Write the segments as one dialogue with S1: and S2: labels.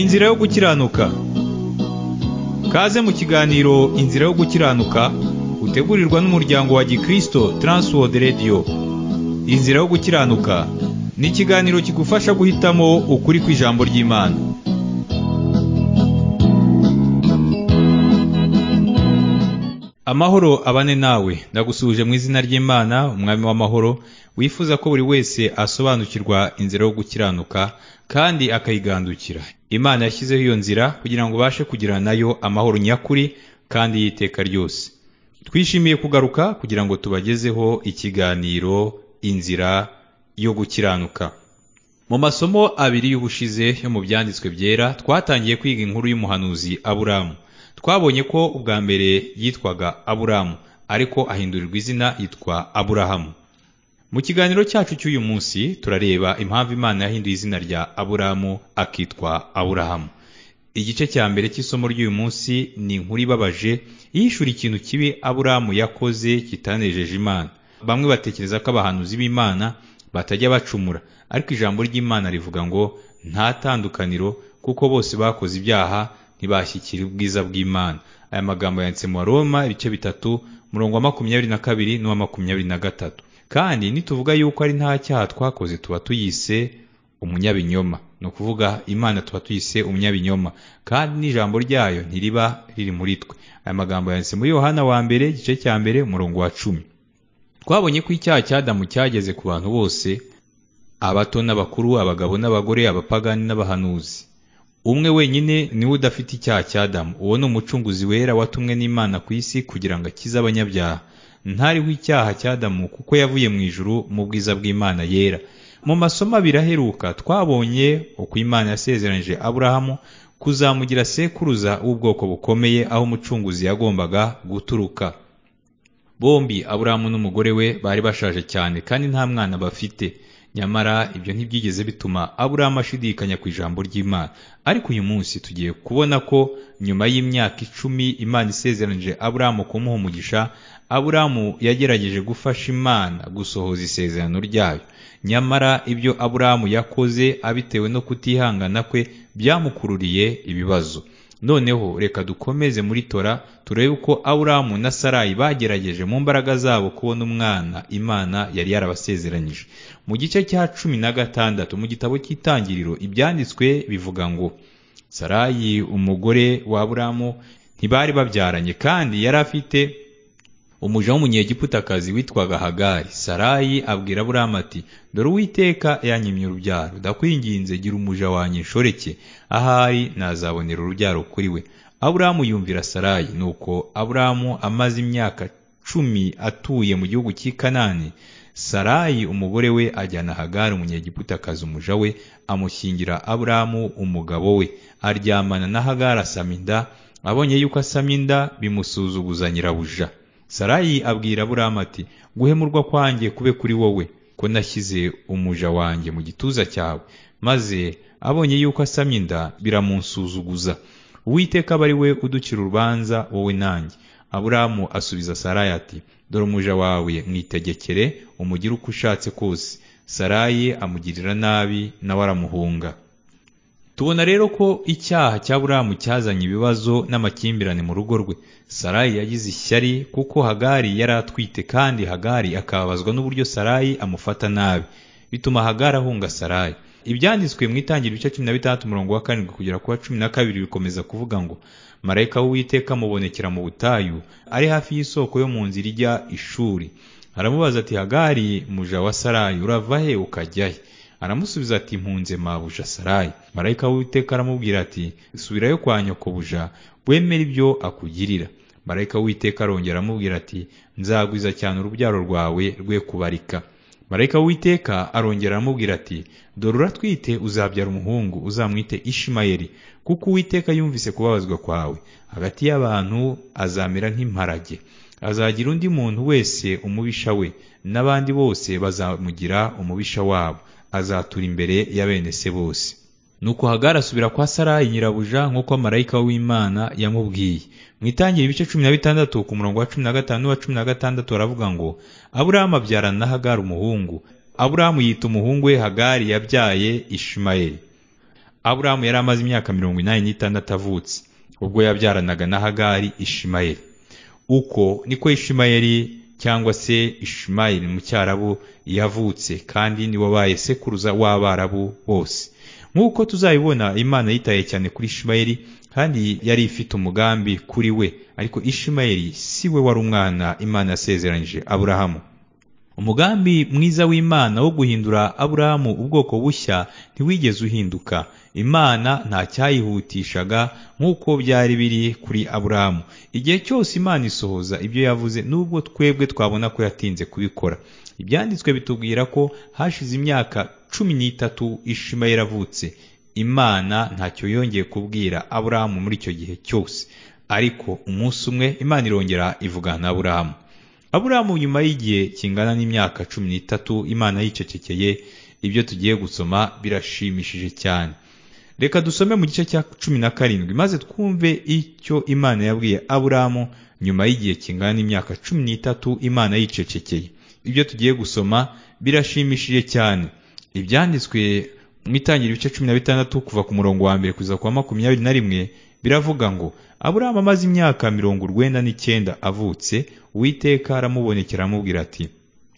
S1: Inzira yo gukiranuka Kaze mu kiganiro Inzira yo gukiranuka utegurirwa n'umuryango wa Gikristo Transworld Radio Inzira yo gukiranuka ni ikiganiro kigufasha guhitamo ukuri kw'ijambo ry'Imana Amahoro abane nawe ndagusuhuje mu izina ry'Imana umwami w'amahoro wifuza ko buri wese asobanukirwa inzira yo gukiranuka kandi akayigandukira Imana yashyizeho iyo nzira kugira ngo ubashe kugirana nayo amahoro nyakuri kandi y'iteka ryose twishimiye kugaruka kugira ngo tubagezeho ikiganiro inzira yo gukiranuka mu masomo abiri y'ubushize yo mu byanditswe byera twatangiye kwiga inkuru y'umuhanuzi aburamu twabonye ko ubwa mbere yitwaga aburamu ariko ahindurirwa izina yitwa aburahamu mu kiganiro cyacu cy'uyu munsi turareba impamvu imana yahinduye izina rya aburamu akitwa aburahamu igice cya mbere cy'isomo ry'uyu munsi ni inkuru ibabaje yishura ikintu kibi aburamu yakoze kitanejeje imana bamwe batekereza ko abahanuzi b'imana batajya bacumura ariko ijambo ry'imana rivuga ngo nta tandukaniro kuko bose bakoze ibyaha ntibashyikira ubwiza bw'imana aya magambo yanditse mu Roma ibice bitatu umurongo wa makumyabiri na kabiri n'uwa makumyabiri na gatatu kandi nituvuga yuko ari nta cyaha twakoze tuba tuyise umunyabinyoma ni ukuvuga imana tuba tuyise umunyabinyoma kandi n'ijambo ryayo ntiriba riri muri twe aya magambo yanditse muri yohana wa mbere igice cya mbere umurongo wa cumi twabonye ko icyaha cy'adamu cyageze ku bantu bose abato n'abakuru abagabo n'abagore abapagani n'abahanuzi umwe wenyine niwe udafite icyaha cy'adamu uwo ni umucunguzi wera watumwe n'imana ku isi kugira ngo akize abanyabyaha ntariho icyaha cy'adamu kuko yavuye mu ijuru mu bwiza bw'imana yera mu masomo abiri aheruka twabonye uko imana yasezeranyije aburahamu kuzamugira sekuruza w'ubwoko bukomeye aho umucunguzi yagombaga guturuka bombi aburahamu n'umugore we bari bashaje cyane kandi nta mwana bafite nyamara ibyo ntibyigeze bituma aburahamu ashidikanya ku ijambo ry'imana ariko uyu munsi tugiye kubona ko nyuma y'imyaka icumi imana isezeranyije aburahamu kumuha umugisha aburahamu yagerageje gufasha imana gusohoza isezerano ryayo nyamara ibyo aburahamu yakoze abitewe no kutihangana kwe byamukururiye ibibazo noneho reka dukomeze muri tora turebe uko aburahamu na sarayi bagerageje mu mbaraga zabo kubona umwana imana yari yarabasezeranyije mu gice cya cumi na gatandatu mu gitabo cy'itangiriro ibyanditswe bivuga ngo sarayi umugore wa aburahamu ntibari babyaranye kandi yari afite umuja w'umunyegiputakazi witwaga hagari sarayi abwira aburahamu ati dore uwiteka yanyimye urubyaro ndakwinginze gira umuja wanjye nshoreke ahari nazabonera urubyaro kuri we aburahamu yumvira sarayi nuko aburahamu amaze imyaka cumi atuye mu gihugu cy'i kanani sarayi umugore we ajyana hagari umunyegiputakazi umuja we amushyingira aburahamu umugabo we aryamana na hagari asama inda abonye yuko asama inda bimusuzuguza nyirabuja sarayi abwira aburahamu ati guhemurwa kwanjye kube kuri wowe ko nashyize umuja wanjye mu gituza cyawe maze abonye yuko asamye inda biramunsuzuguza uwiteka aba ari we uducira urubanza wowe nanjye aburahamu asubiza sarayi ati dore umuja wawe mwitegekere umugire uko ushatse kose sarayi amugirira nabi nawe aramuhunga tubona rero ko icyaha cya buramu cyazanye ibibazo n'amakimbirane mu rugo rwe sarayi yagize ishyari kuko hagari yari atwite kandi hagari akababazwa n'uburyo sarayi amufata nabi bituma hagari ahunga sarayi ibyanditswe mu itangira ibice cumi na bitandatu umurongo wa karindwi kugera kuwa cumi na kabiri bikomeza kuvuga ngo marayika w'uwiteka amubonekera mu butayu ari hafi y'isoko yo mu nzira ijya ishuri aramubaza ati hagari muja wa sarayi urava he ukajya he aramusubiza ati mpunze mabuja sarayi marayika w'uwiteka aramubwira ati subirayo kwa buja wemere ibyo akugirira marayika w'uwiteka arongera aramubwira ati nzagwiza cyane urubyaro rwawe rwe kubarika marayika w'uwiteka arongera aramubwira ati dore uratwite uzabyara umuhungu uzamwite ishimayeli kuko uwiteka yumvise kubabazwa kwawe hagati y'abantu azamera nk'imparage azagira undi muntu wese umubisha we n'abandi bose bazamugira umubisha wabo azatura imbere ya bene se bose nuko hagari asubira kwa sarayi nyirabuja nk'uko marayika w'imana yamubwiye mu itangira ibice cumi na bitandatu ku murongo wa cumi na gatanu n'uwa cumi na gatandatu baravuga ngo aburahamu abyarana na hagari umuhungu aburahamu yita umuhungu we hagari yabyaye ishimayeli aburahamu yari amaze imyaka mirongo inani n'itandatu avutse ubwo yabyaranaga na hagari ishimayeli uko niko ishimayeli cyangwa se ishimayeli mu cyarabu yavutse kandi niwe wabaye sekuruza w'abarabu bose nk'uko tuzabibona imana yitaye cyane kuri ishimayeli kandi yari ifite umugambi kuri we ariko ishimayeli si we wari umwana imana yasezeranyije aburahamu umugambi mwiza w'imana wo guhindura aburahamu ubwoko bushya ntiwigeze uhinduka imana nta cyayihutishaga nk'uko byari biri kuri aburahamu igihe cyose imana isohoza ibyo yavuze n'ubwo twebwe twabona ko yatinze kubikora ibyanditswe bitubwira ko hashize imyaka cumi n'itatu ishema yaravutse imana ntacyo yongeye kubwira aburahamu muri icyo gihe cyose ariko umunsi umwe imana irongera ivugana na aburahamu aburahamu nyuma y'igihe kingana n'imyaka cumi n'itatu imana yicecekeye ibyo tugiye gusoma birashimishije cyane reka dusome mu gice cya cumi na karindwi maze twumve icyo imana yabwiye aburahamu nyuma y'igihe kingana n'imyaka cumi n'itatu imana yicecekeye ibyo tugiye gusoma birashimishije cyane ibyanditswe mu itangira ibice cumi na bitandatu kuva ku murongo wa mbere kugeza ku wa makumyabiri na rimwe biravuga ngo aburahamu amaze imyaka mirongo urwenda n'icyenda avutse uwiteka aramubonekera aramubwira ati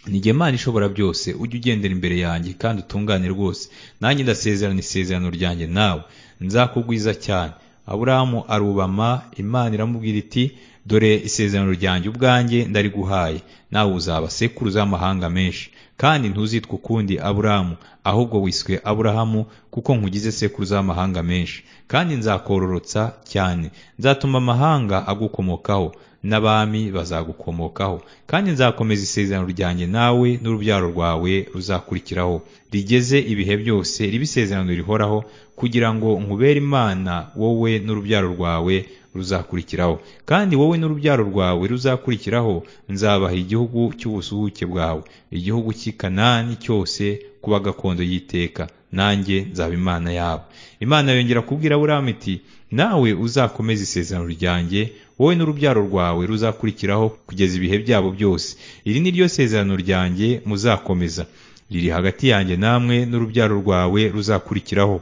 S1: nige Imana ishobora byose ujye ugendera imbere yanjye kandi utungane rwose nanjye ndasezerana isezerano ryanjye nawe nzakugwiza cyane aburahamu arubama imana iramubwira iti dore isezerano ryanjye ubwanjye ndariguhaye nawe uzaba sekuruza amahanga menshi kandi ntuzitwe ukundi aburahamu ahubwo wiswe aburahamu kuko nkugize sekuruza amahanga menshi kandi nzakororotsa cyane nzatuma amahanga agukomokaho n'abami bazagukomokaho kandi nzakomeza isezerano ryanjye nawe n'urubyaro rwawe ruzakurikiraho rigeze ibihe byose riba isezerano rihoraho kugira ngo nkubere imana wowe n'urubyaro rwawe ruzakurikiraho kandi wowe n'urubyaro rwawe ruzakurikiraho nzabaha igihugu cy'ubusuhuke bwawe igihugu cy'i kanani cyose kuba gakondo y'iteka nanjye nzaba imana yabo imana yongera kubwira aburahamu iti nawe uzakomeze isezerano ryanjye wowe n'urubyaro rwawe ruzakurikiraho kugeza ibihe byabo byose iri ni ryo sezerano ryanjye muzakomeza riri hagati yanjye namwe n'urubyaro rwawe ruzakurikiraho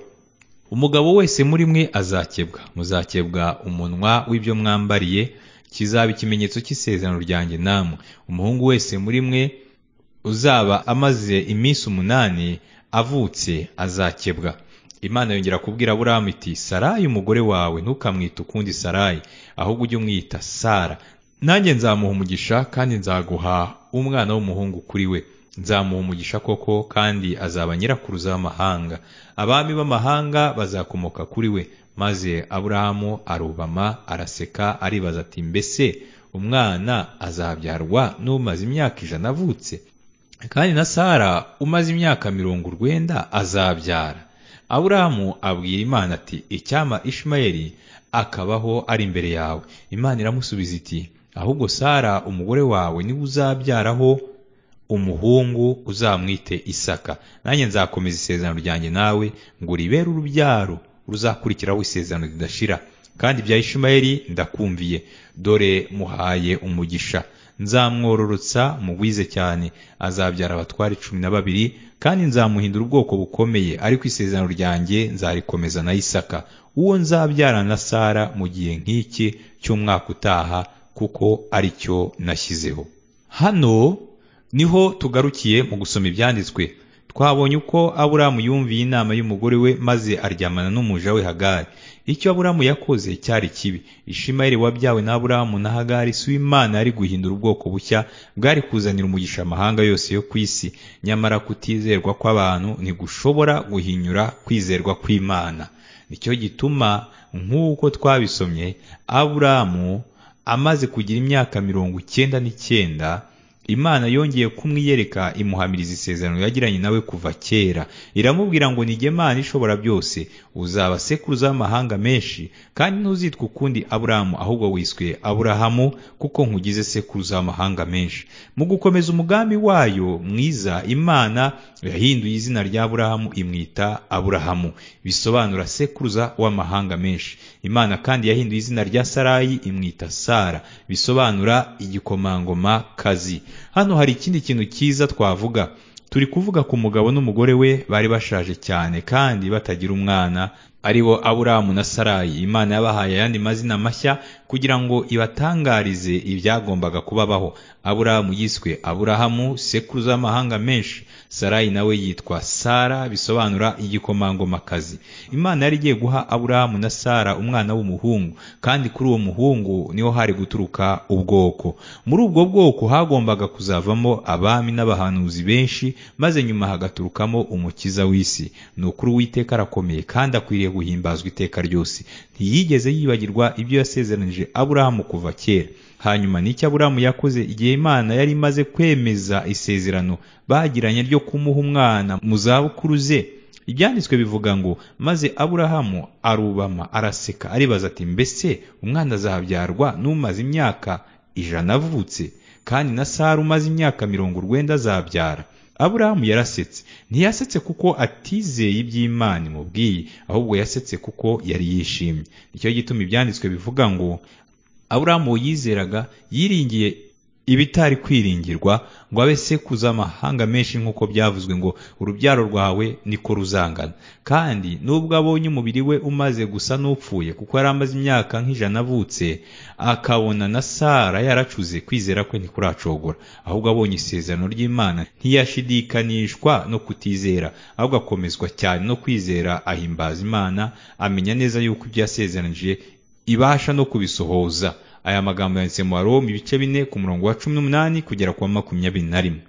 S1: umugabo wese muri mwe azakebwa muzakebwa umunwa w'ibyo mwambariye kizaba ikimenyetso cy'isezerano ryanjye namwe umuhungu wese muri mwe uzaba amaze iminsi umunani avutse azakebwa imana yongera kubwira aburahamu iti sarayi umugore wawe ntukamwite ukundi sarayi ahubwo ujye umwita sara nanjye nzamuha umugisha kandi nzaguha umwana w'umuhungu kuri we nzamuha umugisha koko kandi azaba nyirakuruza w'amahanga abami b'amahanga bazakomoka kuri we maze aburahamu arubama araseka aribaza ati mbese umwana azabyarwa n'umaze imyaka ijana avutse kandi na sara umaze imyaka mirongo urwenda azabyara aburahamu abwira imana ati icyama ishimayeli akabaho ari imbere yawe imana iramusubiza iti ahubwo sara umugore wawe niwe uzabyaraho umuhungu uzamwite isaka nanjye nzakomeza isezerano ryanjye nawe ngo ribere urubyaro ruzakurikiraho isezerano ridashira kandi bya ishimayeli ndakumviye dore muhaye umugisha nzamwororotsa mugwize cyane azabyara abatware cumi na babiri kandi nzamuhindura ubwoko bukomeye ariko isezerano ryanjye nzarikomeza na isaka uwo nzabyara na sara mu gihe nk'iki cy'umwaka utaha kuko ari cyo nashyizeho hano niho tugarukiye mu gusoma ibyanditswe twabonye uko aburamu yumviye inama y'umugore we maze aryamana n'umuja we hagari icyo aburamu yakoze cyari kibi ishimayeli wabyawe na aburamu na hagari si w'imana yari guhindura ubwoko bushya bwari kuzanira umugisha amahanga yose yo ku isi nyamara kutizerwa kw'abantu ntigushobora guhinyura kwizerwa kw'imana nicyo gituma nk'uko twabisomye aburamu amaze kugira imyaka mirongo icyenda n'icyenda imana yongeye kumwiyereka imuhamiriza isezerano yagiranye nawe kuva kera iramubwira ngo nige imana ishobora byose uzaba sekuruza w'amahanga menshi kandi ntuzitwe ukundi aburahamu ahubwo wiswe aburahamu kuko nkugize sekuruza w'amahanga menshi mu gukomeza umugambi wayo mwiza imana yahinduye izina rya aburahamu imwita aburahamu bisobanura sekuruza w'amahanga menshi imana kandi yahinduye izina rya sarayi imwita sara bisobanura igikomangoma kazi hano hari ikindi kintu cyiza twavuga turi kuvuga ku mugabo n'umugore we bari bashaje cyane kandi batagira umwana ari bo aburamu na sarayi imana yabahaye ayandi mazina mashya kugira ngo ibatangarize ibyagombaga kubabaho aburamu yiswe aburahamu sekuruza w'amahanga menshi sarayi nawe yitwa sara bisobanura igikomangomakazi imana yari igiye guha aburahamu na sara umwana w'umuhungu kandi kuri uwo muhungu niho hari guturuka ubwoko muri ubwo bwoko hagombaga kuzavamo abami n'abahanuzi benshi maze nyuma hagaturukamo umukiza w'isi ni ukuri uwiteka arakomeye kandi akwiriye guhimbazwa iteka ryose ntiyigeze yibagirwa ibyo yasezeranije aburahamu kuva kera hanyuma n'icyo aburahamu yakoze igihe imana yari imaze kwemeza isezerano bagiranye ryo kumuha umwana mu zabukuru ze ibyanditswe bivuga ngo maze aburahamu arubama araseka aribaza ati mbese umwana azabyarwa n'umaze imyaka ijana avutse kandi na sara umaze imyaka mirongo urwenda azabyara aburahamu yarasetse ntiyasetse kuko atizeye iby'imana imubwiye ahubwo yasetse kuko yari yishimye nicyo gituma ibyanditswe bivuga ngo aburahamu yizeraga yiringiye ibitari kwiringirwa ngo abe sekuza amahanga menshi nk'uko byavuzwe ngo urubyaro rwawe niko ruzangana kandi nubwo abonye umubiri we umaze gusa n'upfuye kuko yari amaze imyaka nk'ijana avutse akabona na sara yaracuze kwizera kwe ntikuracogora ahubwo abonye isezerano ry'imana ntiyashidikanishwa no kutizera ahubwo akomezwa cyane no kwizera ahimbaza imana amenya neza yuko ibyo yasezeranije ibasha no kubisohoza aya magambo yanditse mu Waroma ibice bine ku murongo wa cumi n'umunani kugera ku wa makumyabiri na rimwe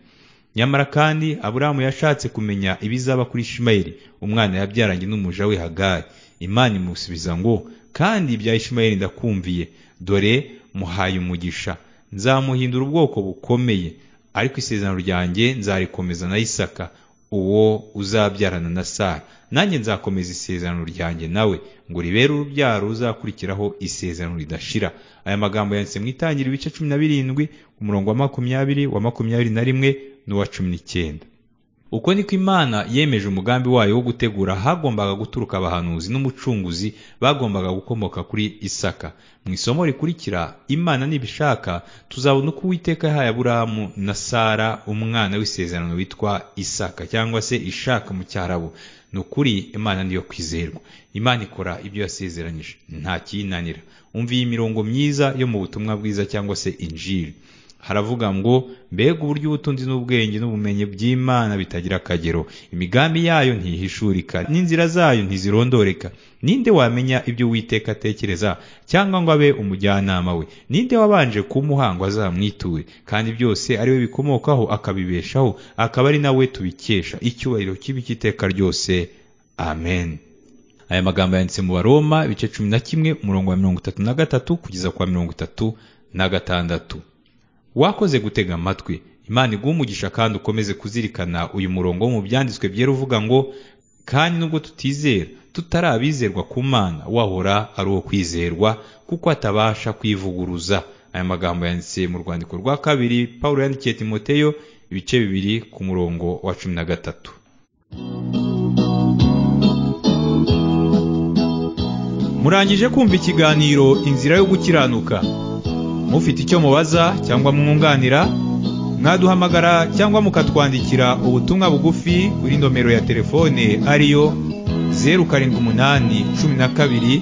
S1: nyamara kandi aburahamu yashatse kumenya ibizaba kuri ishimayeli umwana yabyaranye n'umuja we hagari imana imusubiza ngo kandi ibya ishimayeli ndakumviye dore muhaye umugisha nzamuhindura ubwoko bukomeye ariko isezerano ryanjye nzarikomeza na isaka uwo uzabyarana na sara nanjye nzakomeza isezerano ryanjye nawe ngo ribere urubyaro uzakurikiraho isezerano ridashira aya magambo yanditse mu itangira ibice cumi na birindwi ku murongo wa makumyabiri wa makumyabiri na rimwe n'uwa cumi n'icyenda uko niko imana yemeje umugambi wayo wo gutegura hagombaga guturuka abahanuzi n'umucunguzi bagombaga gukomoka kuri isaka mu isomo rikurikira imana nibishaka tuzabona uko uwiteka yahaye aburahamu na sara umwana w'isezerano witwa isaka cyangwa se ishaka mu cyarabu ni ukuri imana niyo kwizerwa imana ikora ibyo yasezeranyije nta kiyinanira umviye imirongo myiza yo mu butumwa bwiza cyangwa se injiri haravuga ngo mbega uburyo ubutunzi n'ubwenge n'ubumenyi by'imana bitagira akagero imigambi yayo ntihishurika n'inzira zayo ntizirondoreka ninde wamenya ibyo uwiteka atekereza cyangwa ngo abe umujyanama we ninde wabanje kumuha ngo azamwiture kandi byose ari we bikomokaho akabibeshaho akaba ari nawe tubikesha icyubahiro kibi cy'iteka ryose amen aya magambo yanditse mu baroma ibice cumi na kimwe umurongo wa mirongo itatu na gatatu kugeza kwa mirongo itatu na gatandatu wakoze gutega amatwi imana iguha umugisha kandi ukomeze kuzirikana uyu murongo wo mu byanditswe byera uvuga ngo kandi nubwo tutizera tutari abizerwa ku mana wahora ari uwo kwizerwa kuko atabasha kwivuguruza aya magambo yanditse mu rwandiko rwa kabiri paul yandikiye timoteyo ibice bibiri ku murongo wa cumi na gatatu murangije kumva ikiganiro inzira yo gukiranuka mufite icyo mubaza cyangwa mwunganira mwaduhamagara cyangwa mukatwandikira ubutumwa bugufi kuri nomero ya telefone ariyo zeru karindwi umunani cumi na kabiri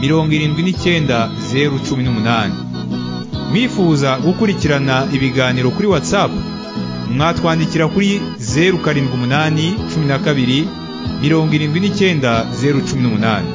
S1: mirongo irindwi n'icyenda zeru cumi n'umunani mwifuza gukurikirana ibiganiro kuri watsapu mwatwandikira kuri zeru karindwi umunani cumi na kabiri mirongo irindwi n'icyenda zeru cumi n'umunani